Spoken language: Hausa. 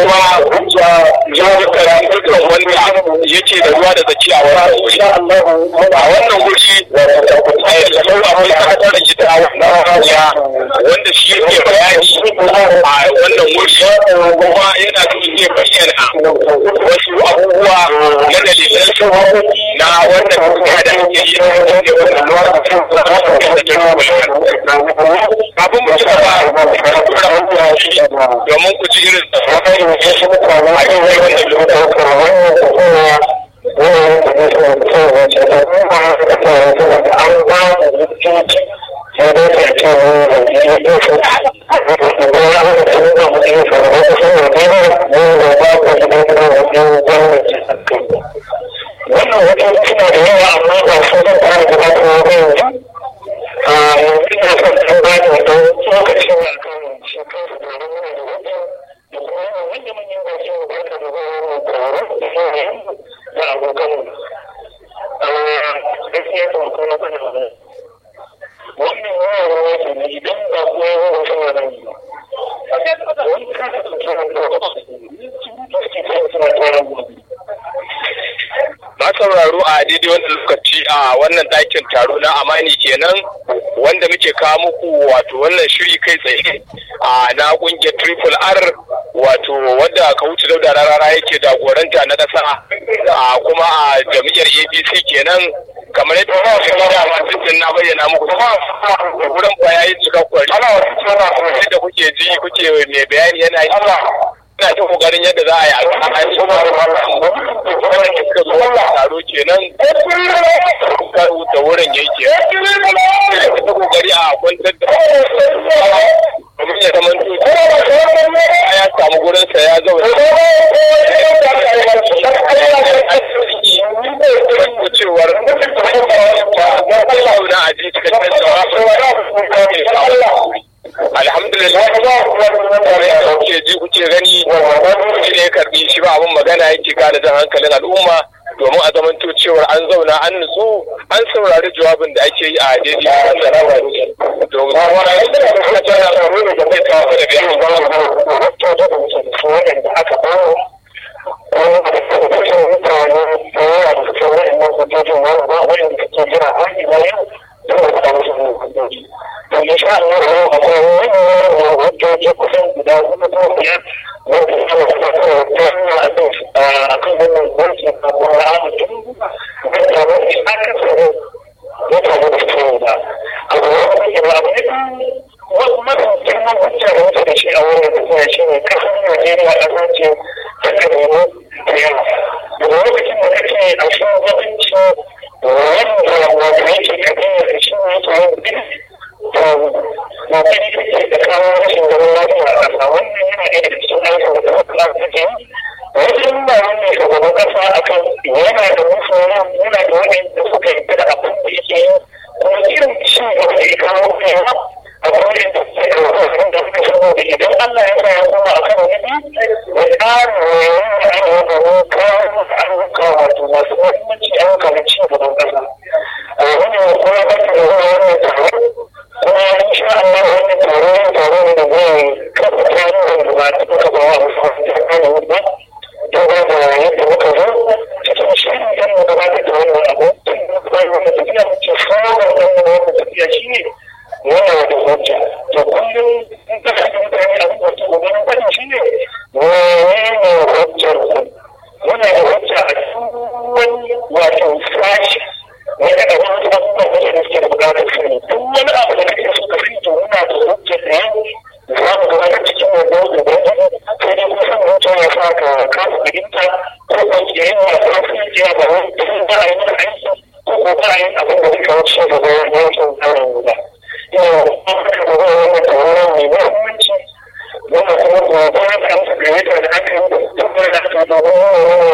kuma jihar karan dukkan wanda yake da ruwa da tsaki a wannan wuri a wannan wuri da sau akwai kasar gida a wannan ya wanda shi yake bayani a wannan wuri kuma yana so zai bayyana wasu abubuwa na dalilan na wannan tafiya da ake yi a cikin wannan lokacin kafin mu ci gaba domin ku ji irin a cikin wannan wannan wajen suna da yawa amma ba su zan fara gabatar da yanzu a yanzu ina son ɗan bani wata lokacin na kan shekaru da wani da wajen da kuma wanda manyan gashi da barka da wani taron da yayin da abokan gaskiya ta wakon na kwanan wani wannan yawan ruwa ke ne idan ba kuwa yawan wasu wani ba wani kasa da tsoron da wasu suna tsoron gobe na sauraro a daidai wannan lokaci a wannan ɗakin taro na amani kenan wanda muke kawo muku wato wannan shiri kai tsaye a na ƙungiyar triple r wato wadda wuce dauda rarara yake jagoranta na ƙasa a kuma a jam'iyyar apc kenan kamar yadda ba su gida masu jin na bayyana muku da wurin bayanin cikakkun da kuke ji kuke mai bayani yana yi ina ta kokarin yadda za a yi alƙalai wannan da suka zo taro kenan da wurin yake ta kokari a kwantar da domin ya zama ya samu gurinsa ya zauna cewar zauna a ji cikakken alhamdulillah kuke ji kuke gani shi ne ya karbi shi ba abin magana yake gane jan hankalin al'umma domin a zamanto cewar an zauna an nutsu an saurari jawabin da ake yi a daidai da rawa domin in sha Allah akwai wani hujjoji kusan guda hudu ko biyar wanda suna suna a kan wannan gwamnati na kuma amincin da taron aka tsaro ya taru da tsaro ba abu wani kuma abu ne wasu mafi girman hujja da wata da shi a wannan tafiya shi ne kasar Najeriya ƙasa ce ta kabilu da yawa daga lokacin da kake a shugabanci wanda wanda yake kabilar da shi ne yake yin kokari kake da kawo rashin zaman lafiya a ƙasa wannan yana ɗaya daga cikin aikin da kuma kula da take wajen ba wannan shugaban ƙasa akan yana da musulman yana da waɗanda suka yi da abin da yake yi kuma irin ci gaba da ya kawo kai a wurin da suke da wajen da suka saboda idan Allah ya sa ya koma akan wani ya ƙara wayan da an yi domin kawo ayyuka wato masu muhimmanci ayyuka na ci gaban ƙasa. Wannan kuma ba ta da wannan taron kuma insha Allah wannan taro ne taro ne da zai kafa tarihin da ba ta kafa ba wa musamman da kana ba don ba da yadda muka zo cikin shirin kan mu gabatar da wannan abu bai wannan tafiya muke fara wannan wannan tafiya shine wannan wata hujja to kullum in ka ga mutane a wata gobanin fadin shine menene hujjar ku muna da hujja a cikin wani wato sashi wani da wani abubuwan da suke da bukatar sani duk wani abu da kake so ka fi to muna da hujja da yau za mu ga cikin wannan gobe sai dai kuma san hujja ya sa ka kasa fahimta ko ko ya yi wa kafin ya ba wani tun ba a yi mana aiki ko ko ba a yi abin da zai kawo ci gaba yankin tsarin guda. Yau, an haka da wani wannan tawaran mai muhimmanci wanda kuma gobe ya amsa gayyata da aka yi da tabbar da aka domin